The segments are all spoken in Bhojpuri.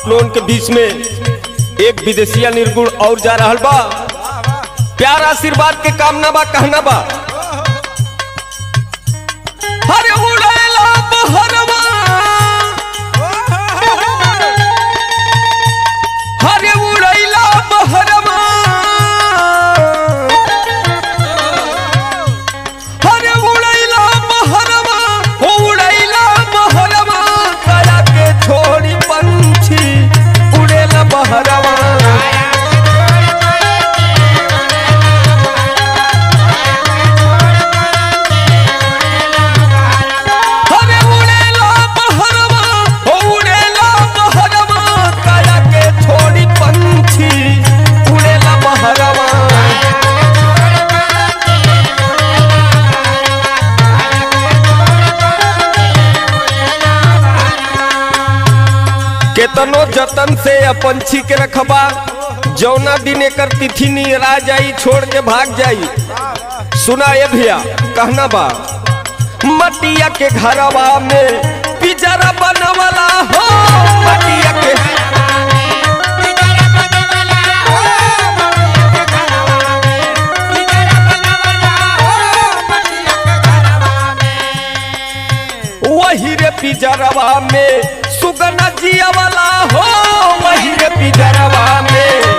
आप लोगन के बीच में एक विदेशिया निर्गुण और जा रहल बा प्यार आशीर्वाद के कामना बा कहना बा हरे उड़ेला बहरवा हरे उड़ैला बहरवा हरे उड़ैला बहरवा हो उड़ैला बहरवा कया के छोड़ी पंछी उड़ेला बहरवा हरे उड़ेला बहरवा हो उड़ेला बहरवा कया के छोड़ी पंछी उड़ेला बहरवा केतनो जतन से या पंछी के रखबा जौना दिन एकर तिथि निरा जाई छोड़ के भाग जाई सुना ये भैया कहना बा मटिया के घरवा में पिजरा बनवला हो मटिया के वही रे पिजरवा में सुगना जिया वाला हो वही रे पिजरवा में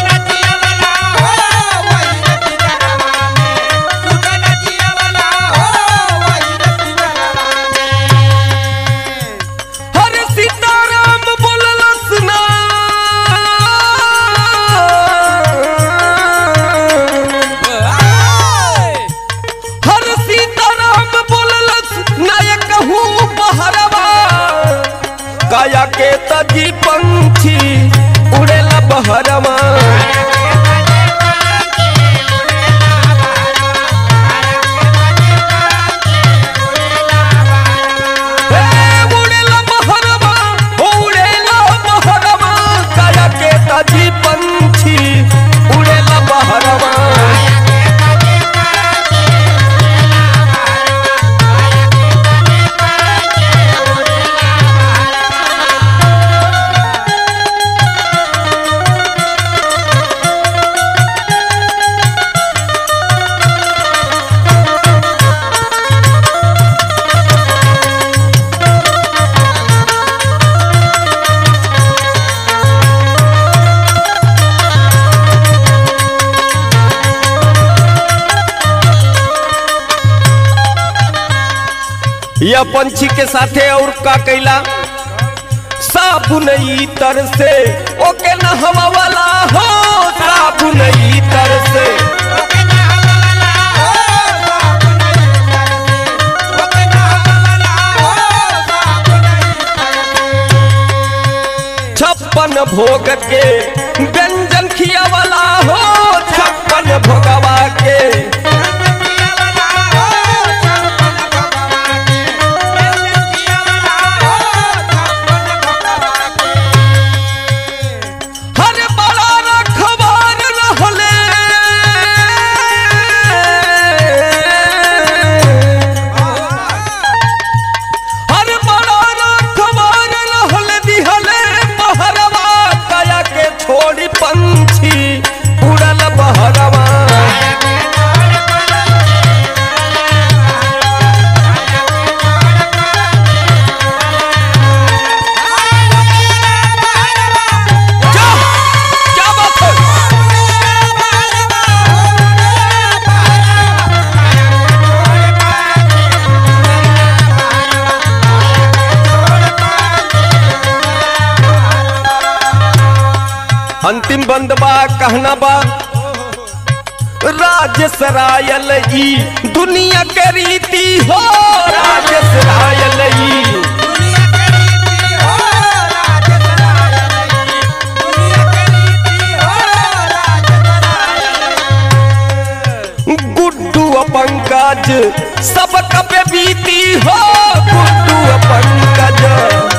हरे सीताराम बोललस ना हर सीताराम बोललस नायक हूँ बहरवा काया के तजी पंछी उड़ेला बहरवा हे उड़ेला बहरवा उड़ेला बहरवा काया के तजी पंछी उड़ेला बहरवा यह पंछी के साथे और का कैला साबुन तर से ओके न हवा वाला हो साबुन तर से छप्पन भोग के व्यंजन खिया वाला हो छप्पन भोगवा के हर बड़ा रखवार रहले हर बड़ा रखवार रहले दिहले बहरवा कया के छोड़ी पंछी उड़ल बहरवा क्या क्या बात है अंतिम बंद बा कहना बा राज सरायल ई दुनिया के रीति हो राज सरायल ई गुड्डू पंकज सब कपे बीती हो गुड्डू पंकज